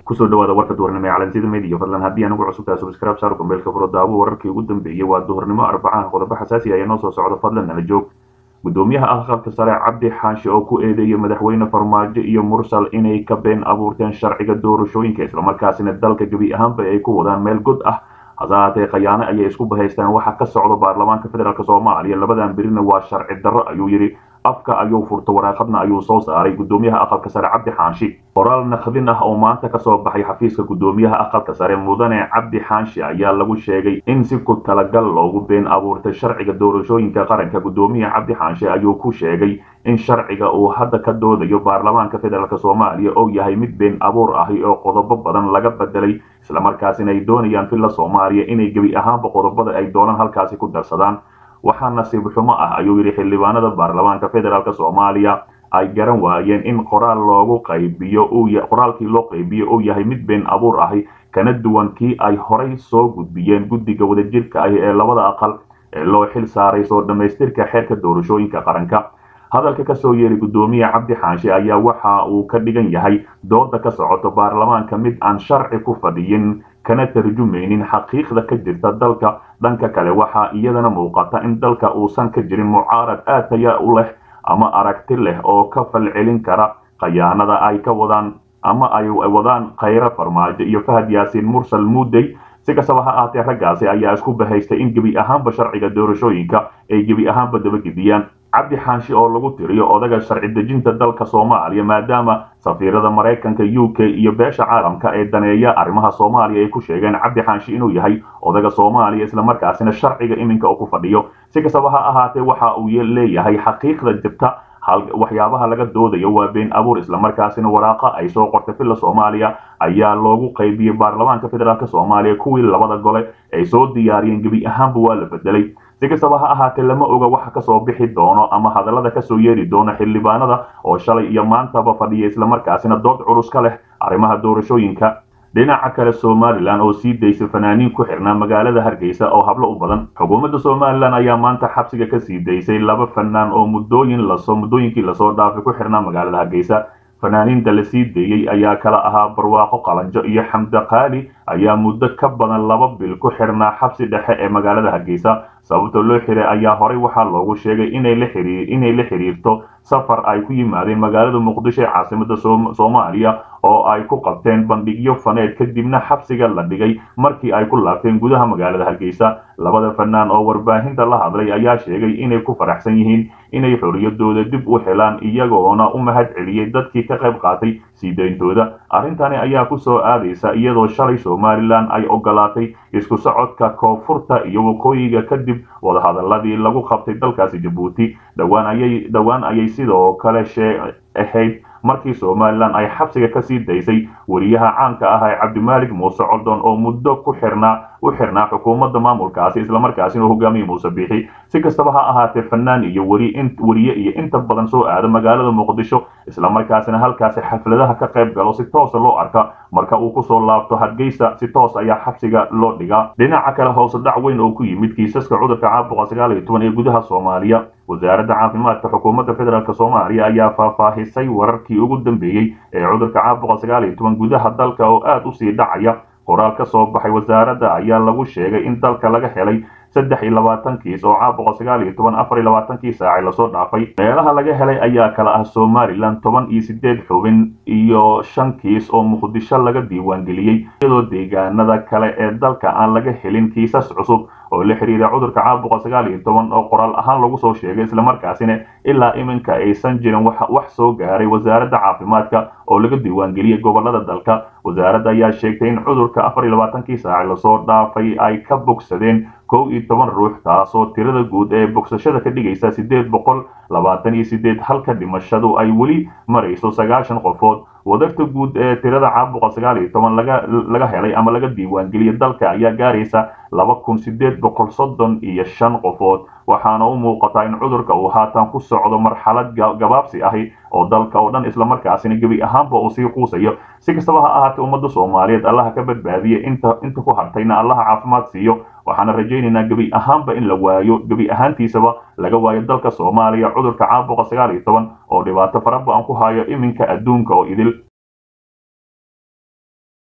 kusoo dhawaada warka duhurnimo ee calansida media fadlan haddii anugu cusubtaa subscribe saar kumbeelka furo daawo wararkii ugu dambeeyey waa duhurnimo arbacaha qodobo xasaasi ayaa noo soo socda fadlan nala joog gudoomiyaha aqalka sare cabdi xaashi oo ku eedeeyay madaxweyne farmaajo iyo mursal inay ka been abuurteen sharciga doorashooyinka islamarkaasina dalka gebi ahaanba ay ku wadaan meel god ah hase haatee khayaano ayay isku bahaystaan waxa ka socda baarlamaanka federaalk soomaaliya labadan berina waa sharci darro ayuu yidhi afka ayuu furto waraaqadna ayuu soo saaray gudoomiyaha aqalka sare cabdi xaashi qoraal nakdin ah oo maanta kasoo baxay xafiiska gudoomiyaha aqalka sare mudane cabdi xaashi ayaa lagu sheegay in si ku talagal loogu been abuurtay sharciga doorashooyinka qaranka gudoomiyaha cabdi xaashi ayuu ku sheegay in sharciga uu hadda ka doodayo baarlamaanka federaalk soomaaliya oo yahay mid been abuur ahi oo qodobo badan laga bedelay islamarkaasina ay doonayaan filla soomaaliya inay gebi ahaanba qodobada ay doonaan halkaasi ku darsadaan waxaa nasiib xumo ah ayuu yidhi xildhibaanada baarlamaanka federaalk soomaaliya ay garan waayeen in qoraal loogu qaybiyo qoraalkii loo qaybiyo uu yahay mid been abuur ahi kana duwan kii ay horay soo gudbiyeen guddiga wadajirka ahi ee labada aqal ee loo xil saaray soo dhammaystirka xeerka doorashooyinka qaranka hadalka kasoo yeeray gudoomiye cabdi xaashi ayaa waxa uu ka dhigan yahay dooda ka socoto baarlamaanka mid aan sharci ku fadhiyin kana tarjumaynin xaqiiqda ka jirta dalka dhanka kale waxaa iyadana muuqata in dalka uusan ka jirin mucaarad aad taya u leh ama aragti leh oo ka falcelin kara khayaanada ay ka wadaan ama ay wadaan khayre farmaajo iyo fahad yaasiin mursal muudey si kastaba ha ahaatee raggaasi ayaa isku bahaystay in gebi ahaanba sharciga doorashooyinka ay gebi ahaanba dabagediyaan cabdi xaashi oo lagu tiriyo odaga sharci dejinta dalka soomaaliya maadaama safiirada maraykanka u k iyo beesha caalamka ee daneeya arrimaha soomaaliya ay ku sheegeen cabdi xaashi inuu yahay odaga soomaaliya islamarkaasina sharciga iminka uu ku fadhiyo si kastaba ha ahaatee waxa uu leeyahay xaqiiqda jirta waxyaabaha laga doodayo waa been abuur islamarkaasina waraaqa ay soo qortay filla soomaaliya ayaa loogu qaybiyey baarlamaanka federaalk soomaaliya kuwii labada gole ay soo diyaariyeen gebi ahaanba waa la bedelay si kastaba ha ahaatee lama oga waxa kasoo bixi doono ama hadallada kasoo yeeri doono xildhibaanada oo shalay iyo maantaba fadhiya islamarkaasina dood culus ka leh arrimaha doorashooyinka dhinaca kale somalilan oo sii daysay fanaaniin ku xirnaa magaalada hargeysa oo hablo u badan xukuumadda somalilan ayaa maanta xabsiga kasii daysay laba fanaan oo muddooyin lasoo muddooyinkii lasoo dhaafay ku xirnaa magaalada hargeysa fanaaniinta la sii deeyey ayaa kala ahaa barwaaqo qalanjo iyo xamde qaali ayaa muddo ka badan laba bil ku xirnaa xabsi dhexe ee magaalada hargeysa sababta loo xiray ayaa horey waxaa loogu sheegay inay la xiriirto safar ay ku yimaadeen magaalada muqdisho ee caasimada soomaaliya oo ay ku qabteen bandhigyo faneed kadibna xabsiga la dhigay markii ay ku laabteen gudaha magaalada hargeysa labada fanaan oo warbaahinta la hadlay ayaa sheegay inay ku faraxsan yihiin inay xoriyadooda dib u helaan iyagoona u mahad celiyey dadkii ka qayb qaatay sii dayntooda arrintani ayaa ku soo aadaysa iyadoo shalay somalilan ay ogolaatay isku socodka koonfurta iyo waqooyiga kadib wadahadaladii lagu qabtay dalkaasi jabuuti dhowaan ayay sidoo kale shee ahayd markii somalilan ay xabsiga kasii daysay weriyaha caanka ah ee cabdimaalik muuse codon oo muddo ku xirnaa u xirnaa xukuumadda maamulkaasi islamarkaasina hogaamiye muuse biixi si kastaba ha ahaatee fanaan iyo weriye iyo inta badan soo aada magaalada muqdisho islamarkaasina halkaasi xafladaha ka qayb galo si toosa loo arka marka uu kusoo laabto hargeysa si toos ayaa xabsiga loo dhigaa dhinaca kale hoose dhac weyn oo ku yimid kiisaska cudurka caabuqa sagaal iyo toban ee gudaha soomaaliya wasaaradda caafimaadka xukuumadda federaalk soomaaliya ayaa faahfaahisay wararkii ugu dambeeyey ee cudurka caabuqa sagaal iyo toban gudaha dalka oo aad u sii dhacaya qoraal ka soo baxay wasaaradda ayaa lagu sheegay in dalka laga helay saddex iyo labaatan kiis oo caabuqa sagaal iyo toban afar iyo labaatankii saacay lasoo dhaafay meelaha laga helay ayaa kala ah somalilan toban iyo sideed xubin iyo shan kiis oo muqdisho laga diiwaangeliyey iyadoo deegaanada kale ee dalka aan laga helin kiisas cusub oo la xiriira cudurka caabuqa sagaal iyo toban oo qoraal ahaan lagu soo sheegay islamarkaasina ilaa iminka aysan jirin wax soo gaaray wasaaradda caafimaadka oo laga diiwaangeliyey gobolada dalka wasaaradda ayaa sheegtay in cudurka afar iyo labaatankii saaci lasoo dhaafay ay ka bogsadeen kow iyo toban ruux taasoo tirada guud ee bogsashada ka dhigaysa siddeed boqol labaatan iyo sideed halka dhimashadu ay weli marayso sagaashan qofood wadarta guud ee tirada caabuqa sagaal iyo toban laga laga helay ama laga diiwaangeliyay dalka ayaa gaaraysa laba kun sideed boqol soddon iyo shan qofood waxaana u muuqataa in cudurka uu haatan ku socdo marxalad gabaabsi ahi oo dalka oo dhan islamarkaasina gebi ahaanba uu sii quusayo si kastaba ha ahaatee ummadda soomaaliyeed allaha ka badbaadiye inta inta ku hartayna allaha caafimaad siiyo waxaana rajaynaynaa gebi ahaanba in la waayo gebi ahaantiisaba laga waayo dalka soomaaliya cudurka caabuqa sagaal iyo toban oo dhibaato fara ba-an ku hayo iminka adduunka oo idil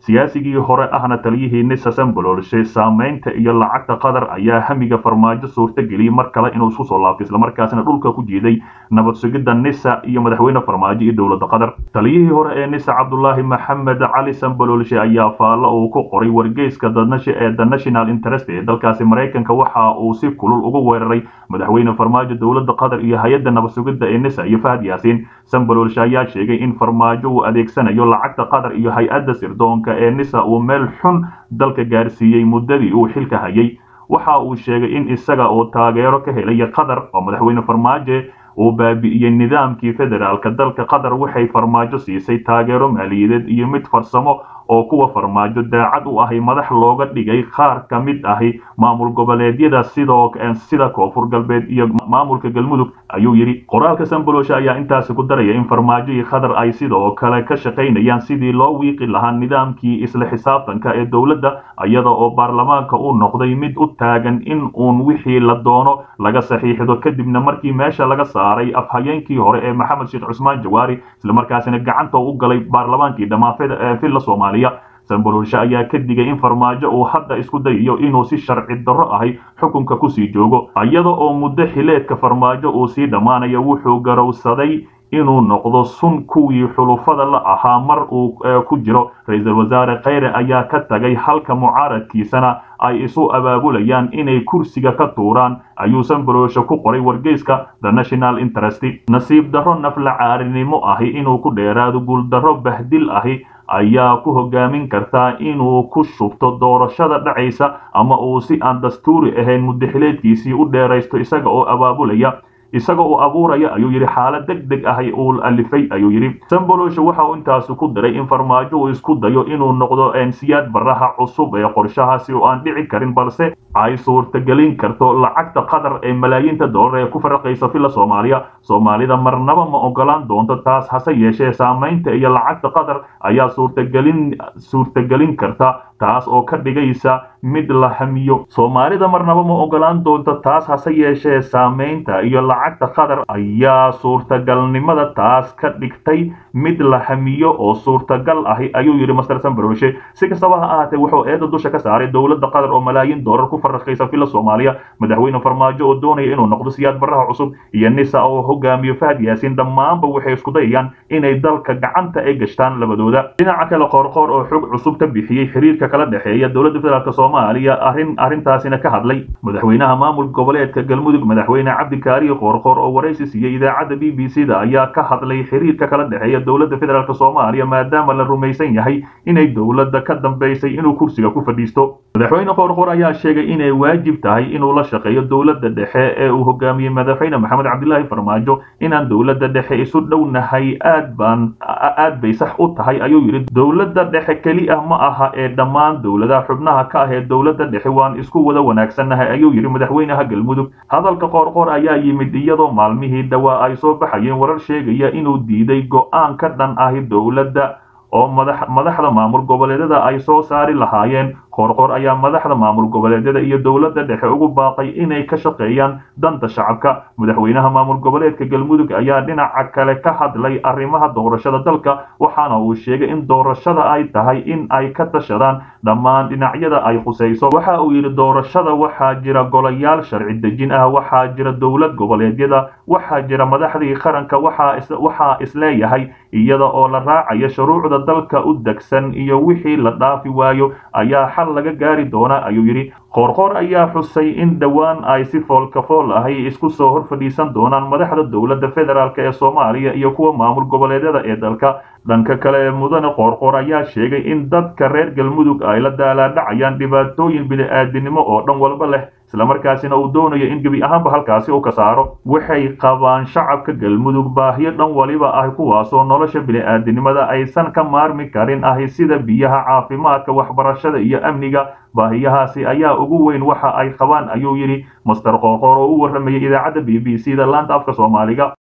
siyaasigii hore ahna taliyihii nisa sambololshe saamaynta iyo lacagta qatar ayaa hamiga farmaajo suurta geliyey mar kale inuu isku soo laabto islamarkaasina dhulka ku jiiday nabad sugidda nisa iyo madaxweyne farmaajo iyo dowladda qatar taliyihii hore ee nisa cabdulaahi maxamed cali sambololshe ayaa faallo uu ku qoray wargeyska ee the national interest ee dalkaasi maraykanka waxa uu si kulul ugu weeraray madaxweyne farmaajo dowladda qatar iyo hay-adda nabad sugidda ee nisa iyo fahad yaasiin sambololshe ayaa sheegay in farmaajo uu adeegsanayo lacagta qatar iyo hay-adda sirdoonka ee nisa uu meel xun dalka gaarsiiyey muddadii uu xilka hayay waxa uu sheegay in isaga oo taageero ka helaya qatar oo madaxweyne farmaajo uu baabi'iyey nidaamkii federaalka dalka qatar waxay farmaajo siisay taageero maaliyadeed iyo mid farsamo oo kuwa farmaajo daacad u ahay madax looga dhigay qaar ka mid ahi maamul goboleedyada sidoo sida koonfur galbeed iyo maamulka galmudug ayuu yidhi qoraalka sambolosha ayaa intaasi ku daraya in farmaajo iyo qatar ay sidoo kale ka shaqaynayaan sidii loo wiiqi lahaa nidaamkii isla xisaabtanka ee dowladda iyada oo baarlamaanka uu noqday mid u taagan in uun wixii la doono laga saxiixdo kadibna markii meesha laga saaray afhayeenkii hore ee maxamed sheekh cusmaan jawaari islamarkaasina gacanta u galay baarlamaankii dhammaan villa soomaaliya sambololshe ayaa ka digay in farmaajo uu hadda isku dayayo inuu si sharci darro ahi xukunka kusii joogo iyada oo muddo xileedka farmaajo uu sii dhammaanayo wuxuu garowsaday inuu noqdo sun kuwii xulufada la ahaa mar uu ku jiro ra-iisul wasaare kheyre ayaa ka tagay halka mucaaradkiisana ay isu abaabulayaan inay kursiga ka tuuraan ayuu sambololshe ku qoray wargeyska the national interest nasiib darro nafla caarinimo ahi inuu ku dheeraado guuldarro bahdil ahi ayaa ku hogaamin kartaa inuu ku shubto doorashada dhacaysa ama uu si aan dastuuri ahayn muddaxileedkiisii u dheeraysto isaga oo abaabulaya isaga uu abuuraya ayuu yidhi xaalad deg deg ahay uu alifay ayuu yidhi samboloshe waxa uu intaasi ku diray in farmaajo uu isku dayo inuu noqdo siyaad baraha cusub ee qorshahaasi oo aan dhici karin balse ay suurtagelin karto lacagta qatar ee malaayiinta doolar ee ku faraqaysa villa soomaaliya soomaalida marnaba ma ogolaan doonto taas hase yeeshee saamaynta iyo lacagta qatar ayaa suurtagelin suurtagelin karta taas oo ka dhigaysa mid la hamiyo soomaalida marnaba ma ogolaan doonto taas hase yeeshee saamaynta iyo lacagta qatar ayaa suurtagalnimada taas ka dhigtay mid la hamiyo oo suurtagal ahi ayuu yidhi master sambroshe si kastaba ha ahaatee wuxuu eedda dusha ka saaray dowladda qatar oo malaayiin doolar ku faraqaysa villa soomaaliya madaxweyne farmaajo oo doonaya inuu noqdo siyaad baraha cusub iyo nisa oo hogaamiyo fahad yaasiin dhammaanba waxay isku dayayaan inay dalka gacanta ay gashtaan labadooda dhinaca kale qoorqoor oo xog cusub ka bixiyey xiriirka kala dhexeeya dowladda federaalk soomaaliya arrin arrintaasina ka hadlay madaxweynaha maamulka goboleedka galmudug madaxweyne cabdikaariyo qoorqoor oo waraysi siiyey idaacadda b b c da ayaa ka hadlay xiriirka kala dhexeeya dowladda federaalk soomaaliya maadaama la rumaysan yahay inay dowladda ka dambaysay inuu kursiga ku fadhiisto madaxweyne qoorqoor ayaa sheegay inay waajib tahay inuu la shaqeeyo dowladda dhexe ee uu hogaamiyey madaxweyne maxamed cabdilaahi farmaajo inaan dowladda dhexe isu dhownahay aad baan aad bay sax u tahay ayuu yidhi dowladda dhexe keli ah ma aha ee dhammaan dowladaha xubnaha ka ah ee dowladda dhexe waan isku wada wanaagsannahay ayuu yidhi madaxweynaha galmudug hadalka qoorqoor ayaa yimid iyadoo maalmihii dhawaa ay soo baxayeen warar sheegaya inuu diiday go'aan ka dhan ahi dowladda oo madaxda maamul goboleedyada ay soo saari lahaayeen qoorqoor ayaa madaxda maamul goboleedyada iyo dowladda dhexe ugu baaqay inay ka shaqeeyaan danta shacabka madaxweynaha maamul goboleedka galmudug ayaa dhinaca kale ka hadlay arrimaha doorashada dalka waxaana uu sheegay in doorashada ay tahay in ay ka tashadaan dhammaan dhinacyada ay khusayso waxa uu yidhi doorashada waxaa jira golayaal sharci dejin ah waxaa jira dowlad goboleedyada waxaa jira madaxdii qaranka waxaa isleeyahay iyada oo la raacayo shuruucda dalka u degsan iyo wixii la dhaafi waayo ayaa xal laga gaari doona ayuu yidhi qoorqoor ayaa xusay in dhowaan ay si foolkafool ahay isku soo hor fadhiisan doonaan madaxda dowladda federaalk ee soomaaliya iyo kuwa maamul goboleedyada ee dalka dhanka kale ee mudane qoorqoor ayaa sheegay in dadka reer galmudug ay la daalaadhacayaan dhibaatooyin bini-aadinimo oo dhan walba leh islamarkaasina uu doonayo in gebi ahaanba halkaasi uu ka saaro waxay qabaan shacabka galmudug baahiyo dhan waliba ah kuwaasoo nolosha bini-aadinimada aysan ka maarmi karin ahi sida biyaha caafimaadka waxbarashada iyo amniga baahiyahaasi ayaa ugu weyn waxa ay qabaan ayuu yidhi master qoorqoor oo u warramayay idaacadda b b c da laanta afka soomaaliga